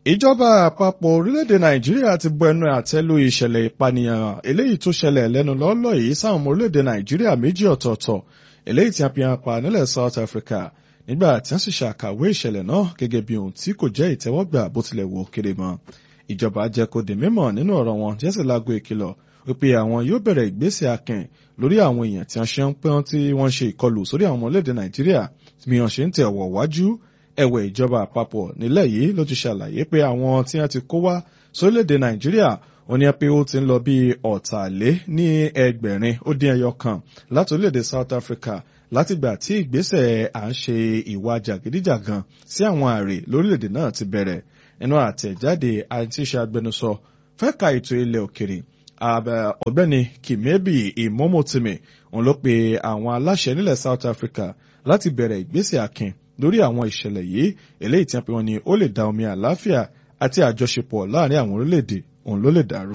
ìjọba àpapọ̀ orílẹ̀-èdè nàìjíríà ti bọ ẹnu àtẹ́ lu ìṣẹ̀lẹ̀ ìpànìyàn eléyìí tó ṣẹlẹ̀ lẹ́nu lọ́ọ́lọ́ yìí sáwọn ọmọ orílẹ̀-èdè nàìjíríà méjì ọ̀tọ̀ọ̀tọ̀ eléyìí tí a fi hàn pa nílẹ̀ south africa nígbà tí wọ́n sì ṣàkàwé ìṣẹ̀lẹ̀ náà gẹ́gẹ́ bí ohun tí kò jẹ́ ìtẹ́wọ́gbà bó tilẹ̀ wò kéré mọ́ ìjọba jẹ́ kó di mímọ̀ nínú ọ̀rọ̀ wọn jẹ́sì lágbo ìkìlọ̀ wípé àwọn yóò bẹ̀rẹ̀ ìgbésẹ̀ akin lórí àwọn èèyàn tí wọ́n ṣe ń pẹ́ọ́n tí wọ́n ṣe ìkọlù sórí àwọn ọmọ orílẹ̀-èdè nàìjíríà bí wọ́n ṣe ń tẹ̀ ọ̀wọ̀ wájú ẹ̀wẹ̀ ìjọba àpapọ̀ nílẹ̀ yìí ló ti ṣàlàyé pé àwọn tí wọ́n ti kó wá sórílẹ̀-èdè nàìjíríà ó ní pé ó ti ń lọ bí ọ̀tàlé ní ẹgbẹ̀rin ó dín ẹyọ kan láti orílẹ̀-èdè south africa látìgbà tí ìgbésẹ̀ à ń ṣe ìwà jàgídíjàgan sí àwọn àrè lórílẹ̀-èdè náà ti bẹ̀rẹ̀ nínú àtẹ̀jáde àti iṣẹ́ agbẹnusọ fẹ́ka ètò ilẹ̀ òkèrè ọ̀gbẹ́ni kìmẹ́bì ìmọ́mọ́tìmì òun ló pe àwọn aláṣẹ nílẹ̀ south africa láti bẹ̀rẹ̀ ìgbésẹ̀ akin lórí àwọn ìṣẹ̀lẹ̀ yìí eléyìí tí wọ́n pe wọn ni ó lè da omi àlàáfíà àti àjọṣepọ̀ láàrin àwọn orílẹ̀-èdè òun ló lè dàrú.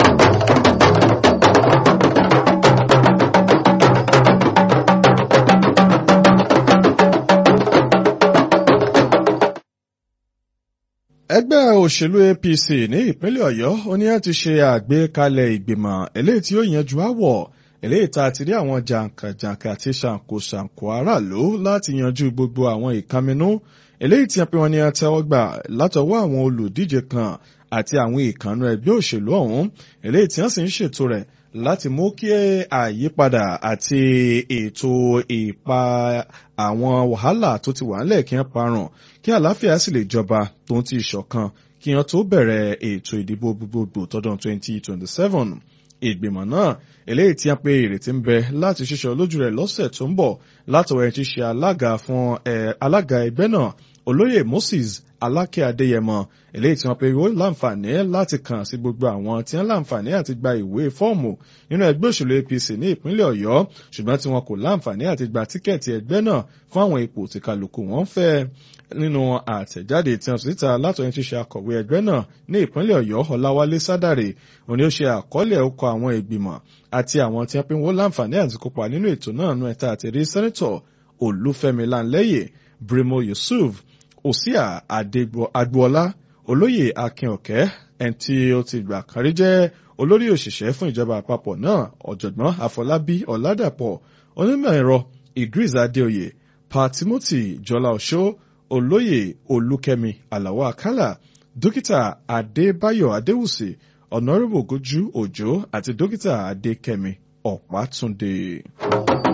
ẹgbẹ́ òṣèlú apc ní ìpínlẹ̀ ọ̀yọ́ ó ní ẹ ti ṣe àgbékalẹ̀ ìgbìmọ̀ eléyìí tí ó yanjú àwọ̀ eléyìí tá a ti rí àwọn jàǹkàjàǹkà àti ṣàǹkóṣàǹkó aráàlú láti yanjú gbogbo àwọn ìkànnínú eléyìí tí a pè wọ́n ní àtẹ́wọ́gbà látọwọ́ àwọn olùdíje kan àti àwọn ìkànnú ẹgbẹ́ òṣèlú ọ̀hún eléyìí tí wọ́n sì ń ṣètò rẹ̀ láti mú kí àyípadà àti ètò ìpa àwọn wàhálà tó ti wà ńlẹ̀ kí wọ́n parun kí àlàáfíà sì lè jọba tó ń ti ìṣọ̀kan kí wọ́n tó bẹ̀rẹ̀ ètò ìdìbò gbogbogbò tọdún 2027 ìgbìmọ̀ náà eléyìí tí a pé ìrètí ń bẹ láti ṣíṣọ lójú rẹ̀ lọ́sẹ̀ tó ń bọ̀ látọwọ́ ẹni tí ṣe alága fún alága ẹgbẹ́ náà olóyè moses alákẹ́ adéyẹmọ eléyìí tí wọ́n pe ó láǹfààní láti kàn sí gbogbo àwọn tí wọ́n láǹfààní àti gba ìwé fọ́ọ̀mù nínú ẹgbẹ́ òṣèlú apc ní ìpínlẹ̀ ọ̀yọ́ ṣùgbọ́n tí wọn kò láǹfààní àti gba tíkẹ́ẹ̀tì ẹgbẹ́ náà fún àwọn ipò tí kálukú wọn fẹ́ nínú àtẹ̀jáde tí wọ́n síta látọ̀yìn tí ṣe akọ̀wé ẹgbẹ́ náà ní ìpínlẹ̀ ọ̀yọ́ ọláwálé sádàrè òní ó ṣe àkọọ́lẹ̀ ọkọ̀ àwọn ìgbìmọ̀ àti àwọn tí wọ́n pe wọ́n láǹfààní àti kópa nínú ètò náà nú ẹ̀ta àtẹ̀rí sẹ́nẹ́tọ̀ olúfẹ́mi láńlẹ́yẹ brimo yusuf òsíà agboola olóyè akínọ̀kẹ́ ẹni tí ó ti gbà kan rí jẹ́ olórí òṣìṣẹ́ fún ìjọba àpapọ̀ náà ọ̀jọ̀gbọ́n àfọlábí ọ̀làdàpọ̀ onímọ̀ ẹ̀rọ idris adéoyè pa timothy jọlá ọ̀ṣọ́ olóyè olúkẹ́mi àlàó àkàlà dókítà adébáyọ̀ adéwùsì ọ̀nàrẹ́bù gójú òjò àti dókítà adékẹ́mi ọ̀pátúndé.